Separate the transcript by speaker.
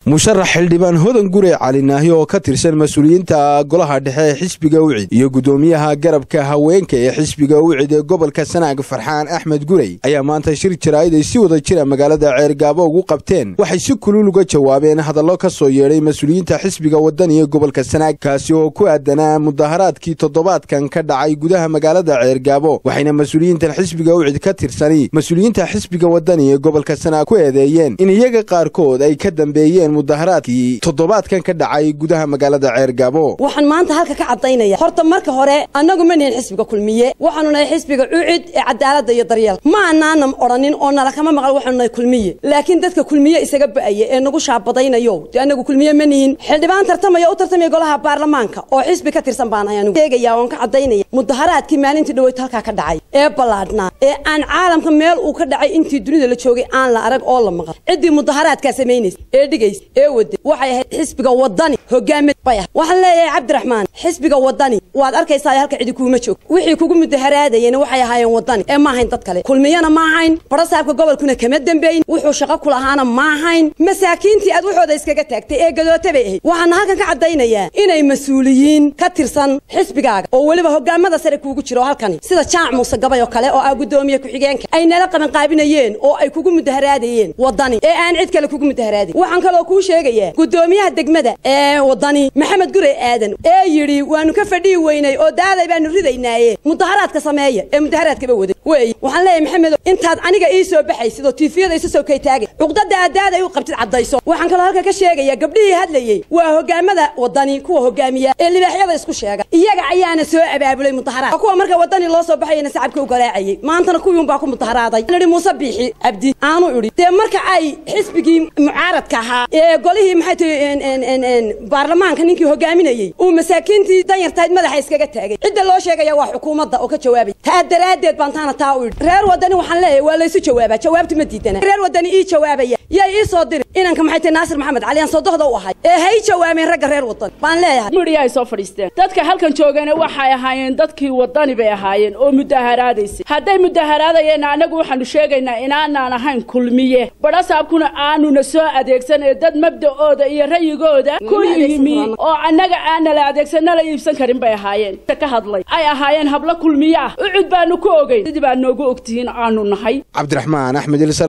Speaker 1: musharax xildhibaan hodan gure cali naahi oo ka tirsan mas-uuliyiinta golaha dhexe ee xisbiga ucid iyo guddoomiyaha garabka haweenka ee xisbiga ucid ee gobolka sanaag farxaan axmed gurey ayaa maanta shir jaraa'id ay si wada jira magaalada ceergaabo ugu qabteen waxay si kulul uga jawaabeen hadallo ka soo yeedhay mas-uuliyiinta xisbiga wadani ee gobolka sanaag kaasi oo ku aadanaa mudaharaadkii toddobaadkan ka dhacay gudaha magaalada ceergaabo waxayna mas-uuliyiintan xisbiga ucid ka tirsani mas-uuliyiinta xisbiga wadani ee gobolka sanaag ku eedeeyeen in iyaga qaarkood ay ka dambeeyeen mudaharaadkii toddobaadkan ka dhacay gudaha magaalada ceergaabo
Speaker 2: waxaan maanta halka ka caddaynaya horta marka hore annagu ma nihin xisbiga kulmiye waxaanu nahay xisbiga cucid ee cadaaladda iyo daryeel ma anaana odhanin oo nala kama maqal waxaanu nahay kulmiye laakiin dadka kulmiye isaga ba'aya ee nagu shaabadaynayo dee annagu kulmiye ma nihin xildhibaan tartamaya u tartamaya golaha baarlamaanka oo xisbi ka tirsan baan ahay anugu sheegaya oon ka caddaynaya mudaharaadkii maalintii dhaweyt halkaa ka dhacay ee ballaadhnaa ee aan caalamka meel uu ka dhacay intii dunida la joogay aan la arag oo la maqal ciddii mudaharaadkaa samaynaysa ee dhigaysa ee wade waxay ahayd xisbiga wadani hogaamid bay ah waxaan leeyahay cabdiraxmaan xisbiga wadani waad arkaysaa halka cidi kuuma joog wixii kugu mudaharaadayeen waxay ahaayeen wadani ee ma ahayn dad kale kulmiyana ma ahayn barasaabka gobolkuna kama dambeyn wuxuu shaqo ku lahaana ma ahayn masaakiintii aad waxooda iskaga taagtay ee gadoote bay ahayd waxaana halkan ka caddaynayaa inay mas-uuliyiin ka tirsan xisbigaaga oo weliba hogaamada sare kuugu jiro halkani sida jaac muuse gabay oo kale oo ah guddoomiye ku-xigeenka ay nala qabanqaabinayeen oo ay kugu mudaharaadayeen wadani ee aan cid kale kugu mudaharaadayn waxaan kaloo kuu sheegayaa guddoomiyaha degmada ee wadani maxamed gure aadan ee yidhi waanu ka fadhihi weynay oo daaday baanu ridaynaaye mudaharaadka sameeya ee mudaharaadkaba waday wey waxaan leeyahay maxamedo intaad aniga ii soo baxaysid oo tiifiyada isu soo kaytaagay cuqdada aad daaday u qabtid caddayso waxaan kaloo halka ka sheegaya gabdhihii hadlayey waa hogaamada wadani kuwa hogaamiya ee libaaxyada isku sheega iyaga ayaana soo abaabulay mudaharaad kuwa marka wadani loo soo baxayana sacabka u garaacayay maantana kuwiun baa ku mudaharaaday idhi muuse biixi cabdi aanu idhi dee marka ay xisbigii mucaaradka ahaa ee golihii maxay tahi baarlamaanka ninkii hogaaminayey uu masaakiintii danyartahayd madaxa iskaga taagay cidda loo sheegaya waa xukuumadda oo ka jawaabay taa daraaddeed baan taana taa u idhi reer wadani waxaan leeyahay waa laysu jawaabaa jawaabtu ma diidana reer wadani ii jawaabaya yay ii soo diri inanka maxay tahi naasir maxamed cali aan sodohda u ahay ee hay jawaabeen ragga reer wadani baan leeyahay
Speaker 3: midhiya ay soo fadhiisteen dadka halkan joogana waxay ahaayeen dadkii wadani bay ahaayeen oo mudaharaadaysay hadday mudaharaadayeenna annagu waxaanu sheegaynaa inaanaan ahayn kulmiye badhasaabkuna aanuna soo adeegsan ee dad mabda'ooda iyo rayigooda ku yimi oo annaga aana la adeegsan nala iibsan karin bay ahaayeen ka hadlay ay ahaayeen hablo kulmiye ah ucud baanu ku ogey sidii baa noogu ogtihiin aanu nahay
Speaker 1: cabdiraxmaan axmed